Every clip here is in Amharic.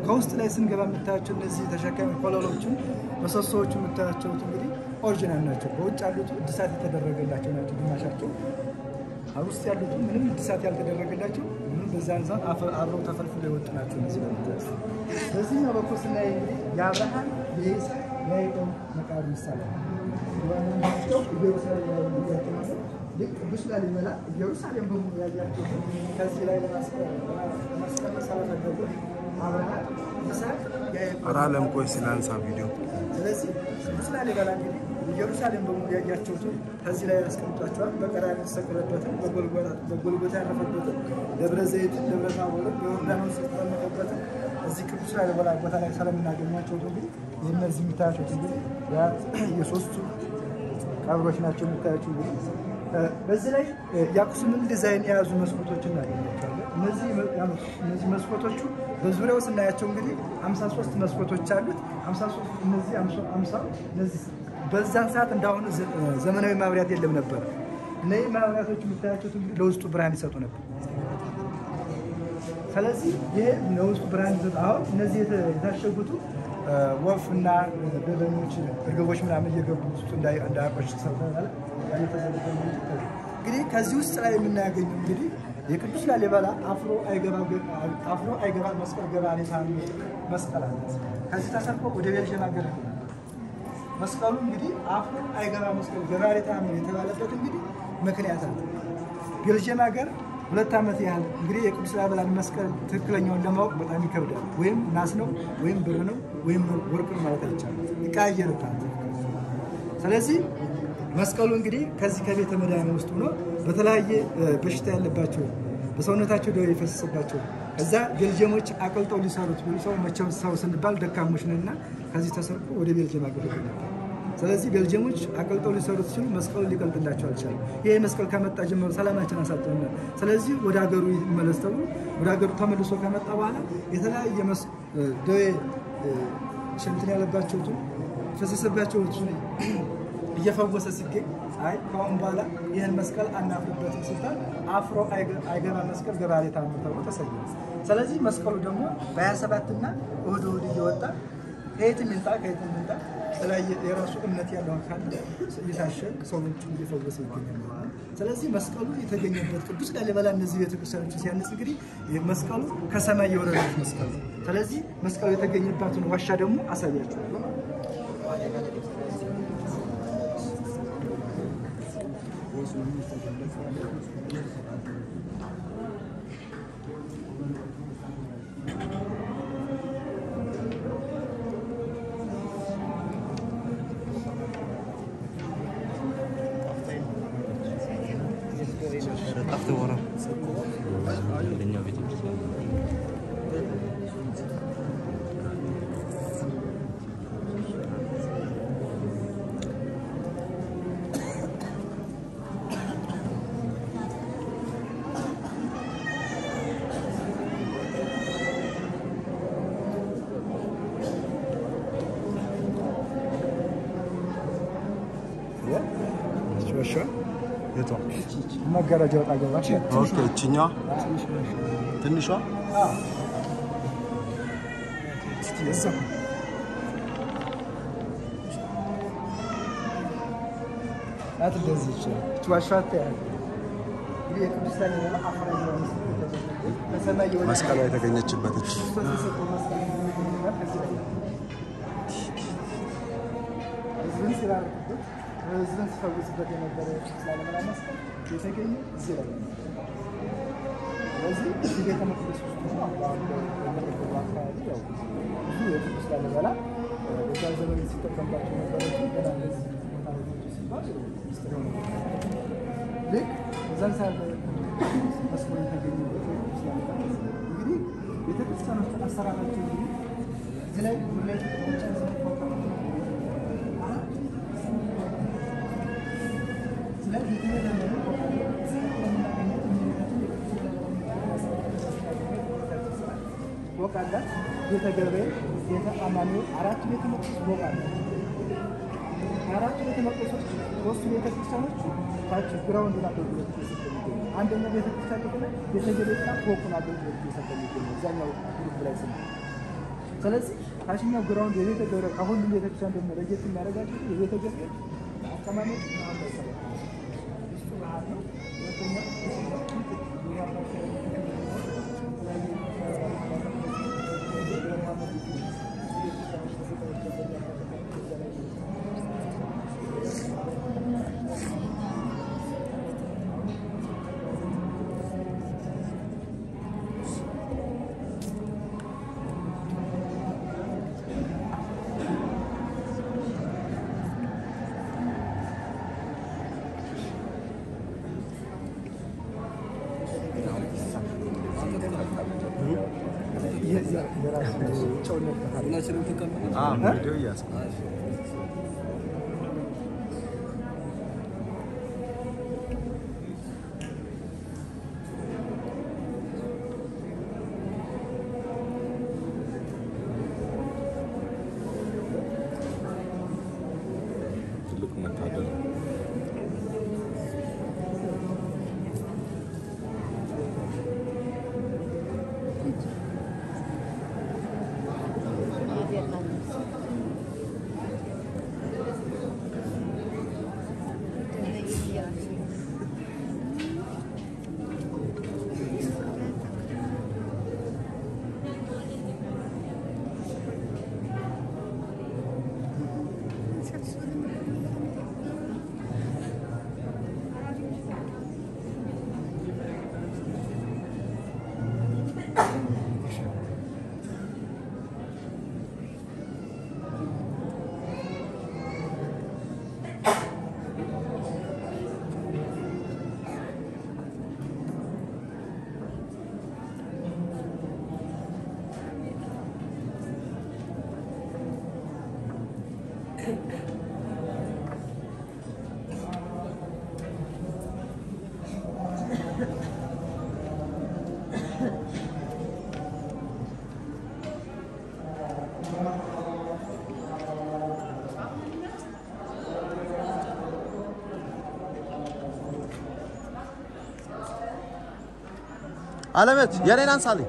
ከውስጥ ላይ ስንገባ የምታያቸው እነዚህ ተሸካሚ ኮለሎችን ምሰሶዎቹ የምታያቸውት እንግዲህ ኦሪጂናል ናቸው። በውጭ ያሉት እድሳት የተደረገላቸው ናቸው ግማሻቸው ውስጥ ያሉት ምንም እድሳት ያልተደረገላቸው ምንም በዛን ሰዓት አብረው ተፈልፍለው የወጡ ናቸው። እነዚህ ለምታስ በዚህኛው በኩል ስናይ እንግዲህ የአብርሃም የይስሐቅ የያዕቆብ መቃብር ምሳሌ ዋናቸው ኢየሩሳሌም ላይ የሚያገናኘው ልክ ቅዱስ ላሊበላ ኢየሩሳሌም በሙሉ ያያቸው ከዚህ ላይ ለማስቀመጥ ስለፈለጉት አብርሃም ይስሐቅ ያዕቆብ ኧረ አለም ቆይ ስላንሳ ቪዲዮ ስለዚህ ቅዱስ ላሊበላ እንግዲህ ኢየሩሳሌም በሙሉ ያያቸውትን ከዚህ ላይ ያስቀምጧቸዋል። በቀራንዮ የተሰቀለበትን፣ በጎልጎታ ያረፈበትን፣ ደብረ ዘይትን፣ ደብረ ታቦርን፣ በዮርዳኖስ የተጠመቀበትን እዚህ ቅዱስ ላሊበላ ቦታ ላይ ስለምናገኛቸው እንግዲህ እነዚህ የምታያቸው እንግዲህ የሶስቱ ቀብሮች ናቸው የምታያቸው እንግዲህ በዚህ ላይ የአክሱምን ዲዛይን የያዙ መስኮቶችን እናገኛቸዋለን። እነዚህ መስኮቶቹ በዙሪያው ስናያቸው እንግዲህ 53 መስኮቶች አሉት። 53 እነዚህ 50 እነዚህ በዛን ሰዓት እንዳሁኑ ዘመናዊ ማብሪያት የለም ነበር። እነዚህ ማብሪያቶች የምታያቸው እንግዲህ ለውስጡ ብርሃን ይሰጡ ነበር። ስለዚህ ይሄ ለውስጡ ብርሃን ይሰጡ። አሁን እነዚህ የታሸጉቱ ወፍ እና በበኞች እርግቦች ምናምን እየገቡ ውስጡ እንዳያቆሽ ተሰርተናል። እንግዲህ ከዚህ ውስጥ ላይ የምናያገኙ እንግዲህ የቅዱስ ላሊበላ አፍሮ አይገባ መስቀል ገባሬ ታምር መስቀል አለ። ከዚህ ተሰርቆ ወደ ቤልጅየም ሀገር መስቀሉ እንግዲህ አፍሮ አይገባ መስቀል ገባሬ ታምር የተባለበት እንግዲህ ምክንያት አለ። ቤልጅየም ሀገር ሁለት ዓመት ያህል እንግዲህ የቅዱስ ላሊበላን መስቀል ትክክለኛውን ለማወቅ በጣም ይከብዳል። ወይም ናስ ነው ወይም ብር ነው ወይም ወርቅ ነው ማለት አይቻልም፣ ይቀያየርታል። ስለዚህ መስቀሉ እንግዲህ ከዚህ ከቤተ መድኃኒት ውስጥ ሆኖ በተለያየ በሽታ ያለባቸው በሰውነታቸው ደዌ የፈሰሰባቸው እዛ ቤልጅየሞች አቅልጠው ሊሰሩት ብሎ ሰው መቼም ሰው ስንባል ደካሞች ነንና ከዚህ ተሰርቆ ወደ ቤልጅየም አገለግል ነበር። ስለዚህ ቤልጅየሞች አቅልጠው ሊሰሩት ሲሉ መስቀሉ ሊቀልጥላቸው አልቻለም። ይሄ መስቀል ከመጣ ጀምሮ ሰላማችን አሳጥቶናል። ስለዚህ ወደ ሀገሩ ይመለስ ተብሎ ወደ ሀገሩ ተመልሶ ከመጣ በኋላ የተለያየ ደዌ ሽንትን ያለባቸውትን ፈሰሰባቸውን እየፈወሰ ሲገኝ አይ ከአሁን በኋላ ይህን መስቀል አናፍርበትም ሲባል አፍሮ አይገባ መስቀል ገባሬ ታምር ተብሎ ተሰየመ። ስለዚህ መስቀሉ ደግሞ በ27 እና እሁድ እሁድ እየወጣ ከየትም ይምጣ ከየትም ይምጣ የተለያየ የራሱ እምነት ያለው አካል እየታሸግ ሰዎችን እየፈወሰ ይገኛል። ስለዚህ መስቀሉ የተገኘበት ቅዱስ ላሊበላ እነዚህ ቤተክርስቲያኖችን ሲያነጽ እንግዲህ መስቀሉ ከሰማይ የወረደች መስቀል ነው። ስለዚህ መስቀሉ የተገኘባትን ዋሻ ደግሞ አሳያችኋለሁ። ጠፍተህ ወራ አንደኛው ቤተክርስቲያን ዋሻ የቷ? መጋረጃ ወጣ ገባ ኦኬ፣ እችኛዋ ትንሿ ናት እንደዚህ ይችላል እች ዋሻ ታያለህ። እንግዲህ የቅዱስ ላሊበላ አፍራ ከሰማይ የወረደ መስቀሏ የተገኘችበት እች ክርስቶስ የሰጠው መስቀል የሚገኝበት ከዚህ ላይ ነው። ህዝብን ሲባርክበት ህዝብን ሲፈውስበት የነበረ የቅዱስ ላሊበላ መስቀል የተገኘ እዚህ ላይ ነው። ስለዚህ እዚህ ቤተ መቅደስ ውስጥ ሆኖ አሁን በመቀበሉ አካባቢ ያው ብዙ የቅዱስ ላሊበላ በዛ ዘመን ሲጠቀምባቸው ነበሮች ገና እንደዚህ ቦታ ላይ ሲባል ምስጢር ሆነ ልክ እዛን ሰዓት መስቀሉ የተገኘበት የቅዱስ ላሊበላ እንግዲህ ቤተክርስቲያኖች አሰራራቸው እንግዲህ እዚህ ላይ ሁለት ብቻ ስለዚህ ፎቅ አላት። ቤተ ገብርኤል፣ ቤተ አማኑኤል አራቱ ቤተ መቅደስ ፎቅ አላት። ከአራቱ ቤተ መቅደሶች ሶስቱ ቤተ ክርስቲያኖች ታች ግራውንዱን አገልግሎት እየሰጠ የሚገኙ አንደኛው ቤተ ክርስቲያን ክፍል ቤተ ገብርኤልና ፎቁን አገልግሎት እየሰጠ የሚገኙ እዛኛው ግሩፕ ላይ ስነ ስለዚህ ታችኛው ግራውንድ የቤተ ገብረ ከሁሉም ቤተክርስቲያን ደግሞ ለየት የሚያደርጋቸው የቤተ ገብረ አቀማመጥ እሱ ባህል ነው። ሁለተኛ ቪዲዮ እያስ ትልቁ መታደል ነው። አለበት የኔን አንሳልኝ።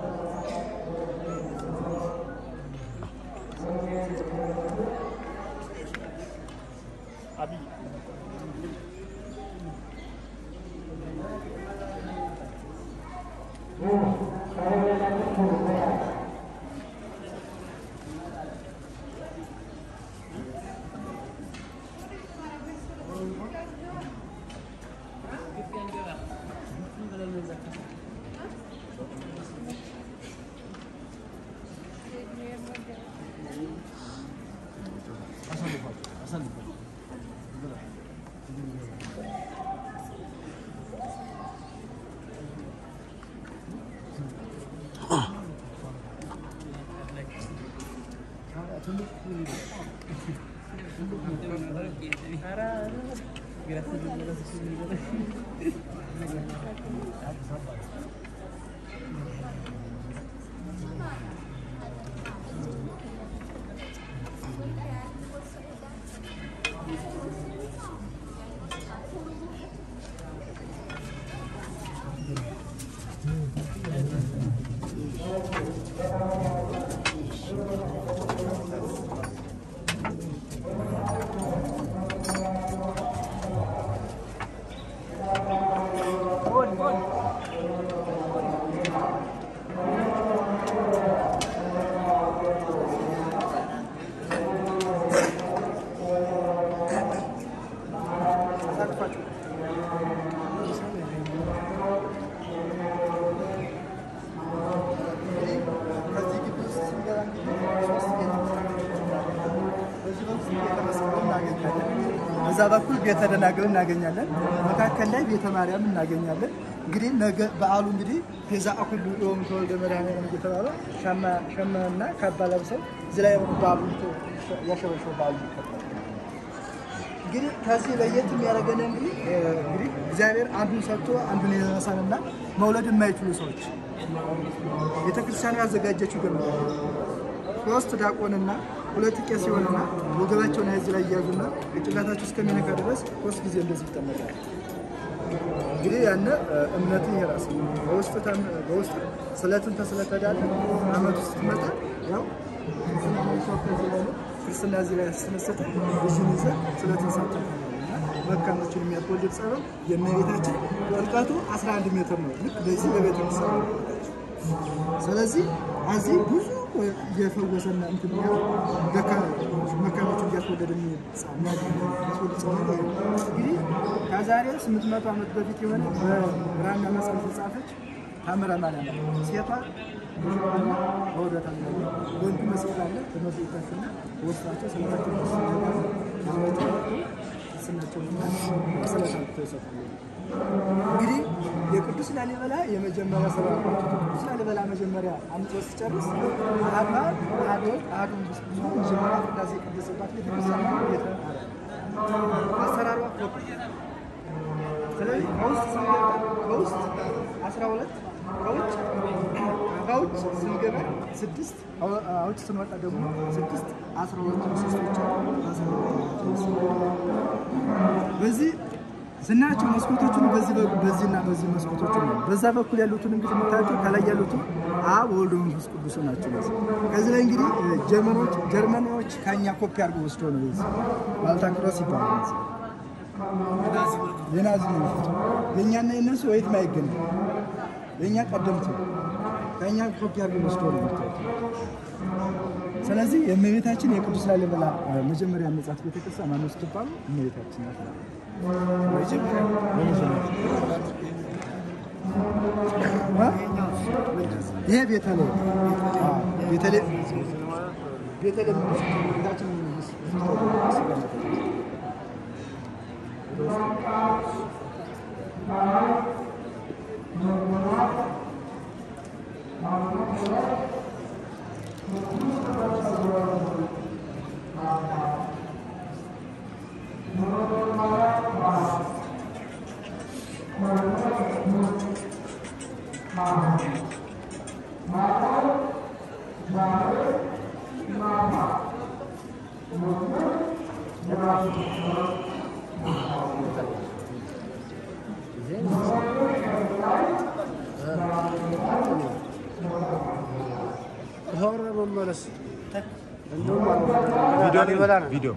ከዚህ ግቢ ውስጥ ስንገባ እንግዲህ ሶስት ቤተክርስቲያኖች እናገኛለን። በዚህ በኩል ቤተ መስቀል እናገኛለን። በዛ በኩል ቤተ ደናግል እናገኛለን። መካከል ላይ ቤተ ማርያም እናገኛለን። እንግዲህ ነገ በዓሉ እንግዲህ ቤዛ አኩሉ ዮም ተወልደ መድኃኒዓለም እየተባለ ሸማና ካባ ለብሰው እዚህ ላይ በዓሉ ያሸበሸበ በዓሉ ይከበራል። እንግዲህ ከዚህ ለየት የሚያደርገን እንግዲህ እንግዲህ እግዚአብሔር አንዱን ሰጥቶ አንዱን የነሳንና መውለድ የማይችሉ ሰዎች ቤተክርስቲያኑ ያዘጋጀችው ግን ሶስት ዲያቆንና ሁለት ቄስ ሲሆንና ወገባቸውን እዚህ ላይ እያዙና ጭንቅላታቸው እስከሚነካ ድረስ ሶስት ጊዜ እንደዚህ ይጠመቃል። እንግዲህ ያነ እምነት ይሄ ራስ በውስጥ ተም- በውስጥ ስለትን ተስለተዳለ አመት ውስጥ ትመጣ ያው ቅድስና እዚህ ላይ ስለሰጠ እዚህን ይዘን ስለተሳተፈ ነው እና መካኖችን የሚያስወልድ ጸበል የእመቤታችን ጥልቀቱ 11 ሜትር ነው። ልክ በዚህ በቤተ ክርስቲያን ነው። ስለዚህ እዚህ ብዙ እየፈወሰና እንትን እያለ ደካ- መካኖችን እያስወለደ የሚያስወልድ ጸበል ይሄ ነው። እንግዲህ ከዛሬ 800 ዓመት በፊት የሆነ በብራና መስቀል ተጻፈች ታምረ ማርያም ነው። ሴቷ ሙሽራና በወደታ ወንዱ መስቀል አለ በመስቀልና ወስዳቸው ስለታቸው ይዘዋቸው ስናቸውና ስለታቸው ይሰጣሉ። እንግዲህ የቅዱስ ላሊበላ የመጀመሪያ ስራ ቅዱስ ላሊበላ መጀመሪያ አምጦ ሲጨርስ አባ አዶል አዶ መጀመሪያ ቅዳሴ የቀደሰባት ቤተክርስቲያን ቤተ አሰራሯ ፎቅ ስለዚህ ከውስጥ ስንገባ ከውስጥ አስራ ሁለት ከውጭ ከውጭ ስንገባ ስድስት ከውጭ ስንወጣ ደግሞ ስድስት አስራ ሁለት ምሰሶች አሉ። በአስራ ሁለት በዚህ ስናያቸው መስኮቶቹን በዚህ በኩል በዚህና በዚህ መስኮቶቹ ነው። በዛ በኩል ያሉትን እንግዲህ የምታያቸው ከላይ ያሉትን አብ ወልድ መንፈስ ቅዱስ ናቸው። በዚህ ከዚህ ላይ እንግዲህ እ፣ ጀርመኖች ጀርመኖች ከኛ ኮፒ አድርገው ወስዶ ነው በዚህ ማልታ ክሮስ ይባላል። በዚህ የናዚ መንፈስ የእኛና የእነሱ ወይት ማይገናኝ የእኛ ቀደምት ነው። ከእኛ ኮፒ አድርገው ወስዶ ነው የምታዩት። ስለዚህ የእመቤታችን የቅዱስ ላሊበላ እ፣ መጀመሪያ መጽሐፍ ቤተክርስቲያን ማነው ስትባሉ እመቤታችን ናት። ይሄ ቤተልሔም አዎ፣ ቤተልሔም ቤተልሔም ቤታችን ቪዲዮ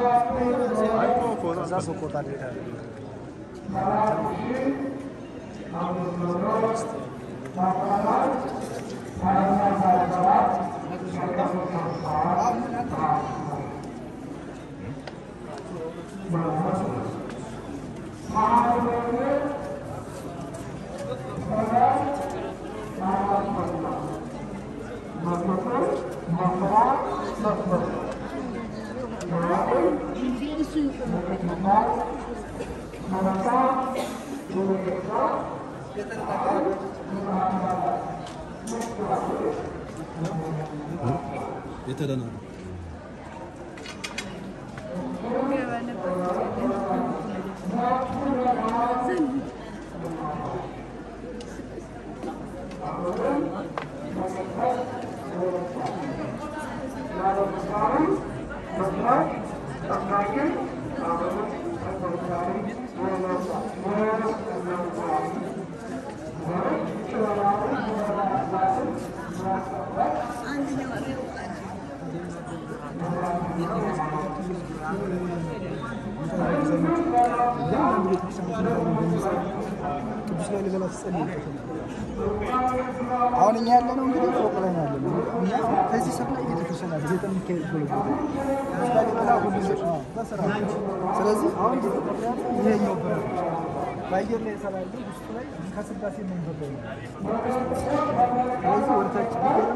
ቅዱስ ላሊበላ ተጸልይበት አሁን እኛ ያለነው እንግዲህ ፎቅ ላይ ነው ያለነው። እኛ ከዚህ ሰፍራ ቤተክርስቲያን አለ ቤተ ሚካኤል ጎልጎታ ቅዱስ ላሊበላ ሁሉ አዎ፣ በስራ ስለዚህ አሁን እየተጠራ ያለው ይሄኛው በር ነው። በአየር ላይ ይሰራሉ ውስጡ ላይ ከስላሴ መንበር ላይ ነው። ስለዚህ ወደታች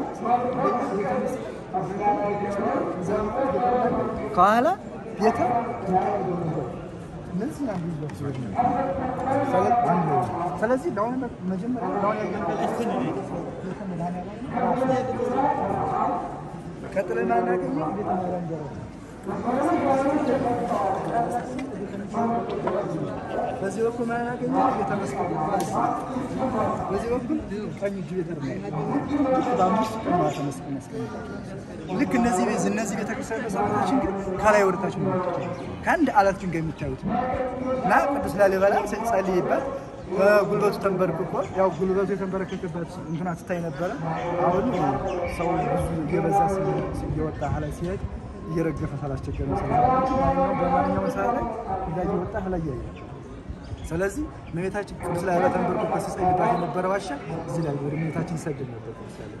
ከኋላ ቤተ እነዚህ አንዱ ይዟቸው ስለዚህ ለአሁን መጀመሪያ ለአሁን ቀጥለን እናገኘው ቤተ ማርያም ደረጃ በዚህ በኩል ማናገኘው ቤተ መስቀል በዚህ በኩል ቀኝ እጅ ቤተ በአምስት ቀን ማተ መስቀል ያስቀምጣል። ልክ እነዚህ ቤት እነዚህ ቤተክርስቲያን መሰረቶችን ግን ከላይ ወደታች ነው ከአንድ አለት ድንጋይ የሚታዩት እና ቅዱስ ላሊበላ ጸልይበት በጉልበቱ ተንበርክኮ ያው ጉልበቱ የተንበረከከበት እንትና ትታይ ነበረ። አሁን ሰው ብዙ እየበዛ እየወጣ ላይ ሲሄድ እየረገፈ ሳላስቸገር ነው ሰራ በማንኛውም ሰዓት ላይ እዛ እየወጣ ላይ ያያል። ስለዚህ እመቤታችን ቅዱስ ላይ ተንበርኮ ከሲጸልይባት የነበረ ዋሻ እዚህ ላይ ወደ እመቤታችን ይሰግድ ነበር። ቅዱስ ላይ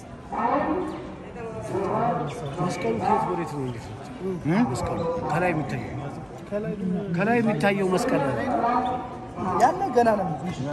መስቀሉ ከየት ወዴት ነው? እንዴት ነው መስቀሉ? ከላይ የሚታየው ከላይ የሚታየው መስቀል ያለ ገና ነው።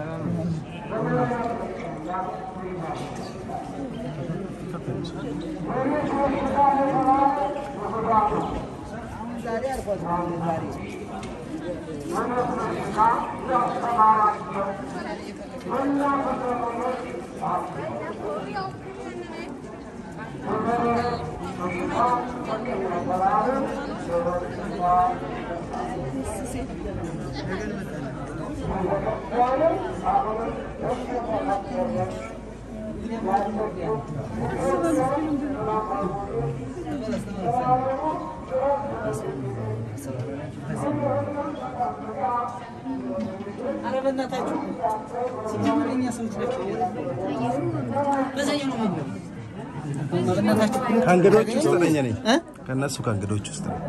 ኧረ በእናታችሁ ሲጀመር የእኛ ሰዎች ናቸው። በዛኛው ነው መንገድ በእናታችሁ ከእንግዶች ውስጥ ነኝ እኔ ከእነሱ ከእንግዶች ውስጥ ነኝ።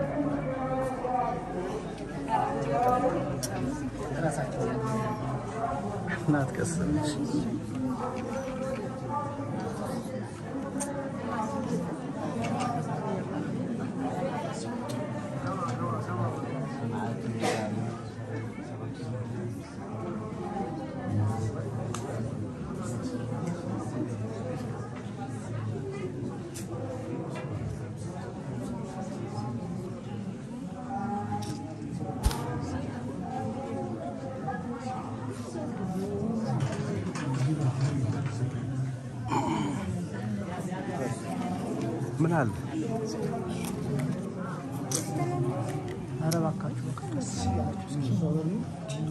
እናት ቀሰለች ምን አለ ኧረ እባካችሁ በቃ ቀስ እያላችሁ እስኪ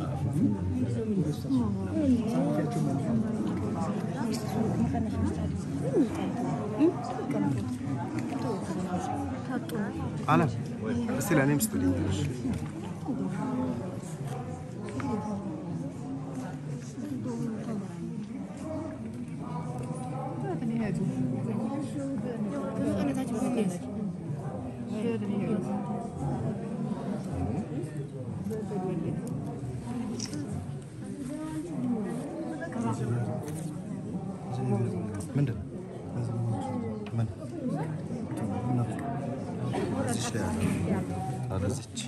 አለም እስቲ ለእኔም ስጡልኝ። ምንድን ነው? ምን? እዚች ላይ ያለ ኧረ እዚች